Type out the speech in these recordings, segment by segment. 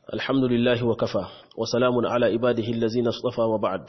الحمد لله وكفى وسلام على عباده الذين اصطفى وبعد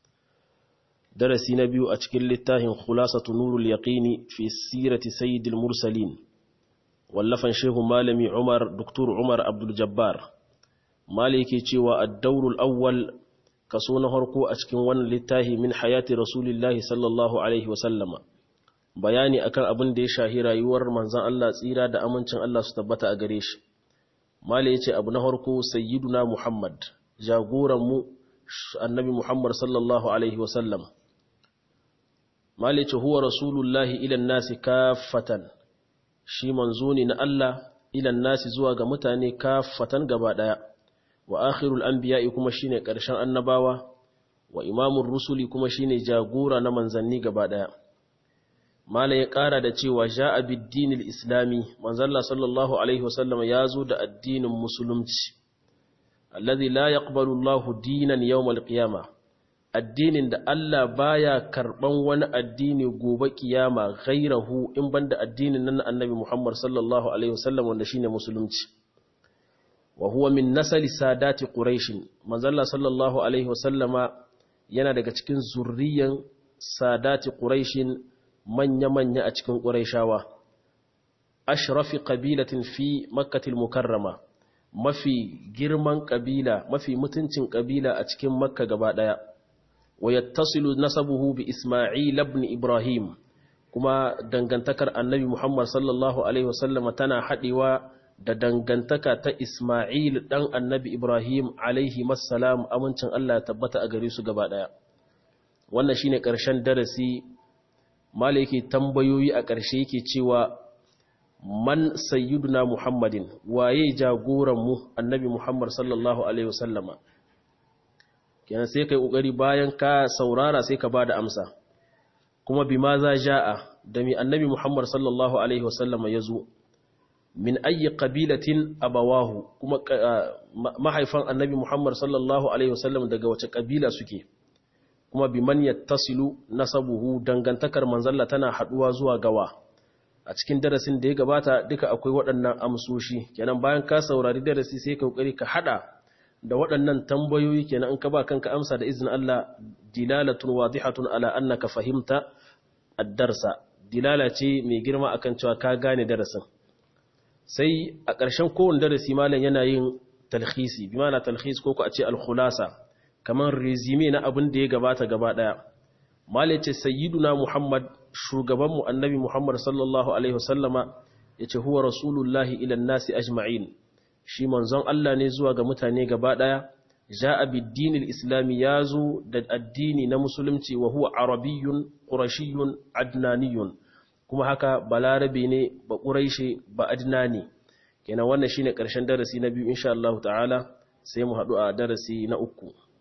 درسي نبي أتكل للتاه خلاصة نور اليقين في سيرة سيد المرسلين واللفن شيخ مالمي عمر دكتور عمر عبد الجبار مالكي تشوى الدور الأول كسون هركو أتكن ون للتاه من حياة رسول الله صلى الله عليه وسلم bayani akan abin da ya shahi rayuwar manzon Allah tsira da amincin Allah su tabbata a gare shi mala ya ce abu na harko sayyiduna muhammad jagoranmu annabi muhammad sallallahu alaihi wasallam mala ya ce huwa rasulullahi ilan nasi kafatan shi manzo ne na Allah ilan nasi zuwa ga mutane kafatan gaba daya wa akhirul anbiya'i kuma shine karshen annabawa wa imamur rusuli kuma shine jagora na manzanni gaba daya Malam ya ƙara da cewa ja a biddinil islami, manzalla sallallahu Alaihi wasallam ya zo da addinin musulunci, allazi la yaqbalu Allahu dinan yawmal qiyama addinin da Allah baya karban wani addini gobe kiyama ghairahu in banda addinin nan annabi Muhammad sallallahu Alaihi wasallam wanda shine musulunci. Wa huwa min nasali sadati quraish manzalla sallallahu Alaihi wasallama yana daga cikin zurriyan sadati quraishin manya-manya a cikin ƙuraishawa ashrafi ƙabilatin fi makkatil mukarrama mafi girman ƙabila mafi mutuncin ƙabila a cikin makka gaba ɗaya wa yattasilu nasabuhu bi isma'il ibn ibrahim kuma dangantakar annabi muhammad sallallahu alaihi wasallama tana haɗewa da dangantaka ta isma'il ɗan annabi ibrahim alaihi masalam amincin allah ya tabbata a gare su gaba ɗaya wannan shine ƙarshen darasi mala yake tambayoyi a ƙarshe yake cewa man sayyiduna muhammadin waye jagoranmu annabi muhammad sallallahu alaihi wasallama kenan sai kai kokari bayan ka saurara sai ka bada amsa kuma bima za ja'a da mi annabi muhammad sallallahu alaihi wasallama yazo min ayi qabilatin abawahu kuma mahaifan annabi muhammad sallallahu alaihi wasallam daga wace kabila suke kuma bi man yattasilu nasabuhu dangantakar manzalla tana haduwa zuwa gawa a cikin darasin da ya gabata duka akwai waɗannan amsoshi kenan bayan ka saurari darasi sai ka kokari ka hada da waɗannan tambayoyi kenan in ka ba kanka amsa da izinin Allah dilalatun wadihatun ala annaka fahimta ad-darsa dilala ce mai girma akan cewa ka gane darasin sai a ƙarshen kowane darasi malam yana yin talhisi bi ma'ana talhis ko ku a ce al-khulasa kamar rezime na abin da ya gabata gaba daya malai ce sayyiduna muhammad shugabanmu annabi muhammad sallallahu alaihi wasallama ya ce huwa rasulullahi ilan nasi ajma'in shi manzon Allah ne zuwa ga mutane gaba daya ja'a biddinil islami ya zo da addini na musulunci wa huwa arabiyyun qurashiyyun adnaniyun kuma haka balarabe ne ba quraishi ba adnani kenan wannan shine karshen darasi na biyu insha Allah ta'ala sai mu haɗu a darasi na uku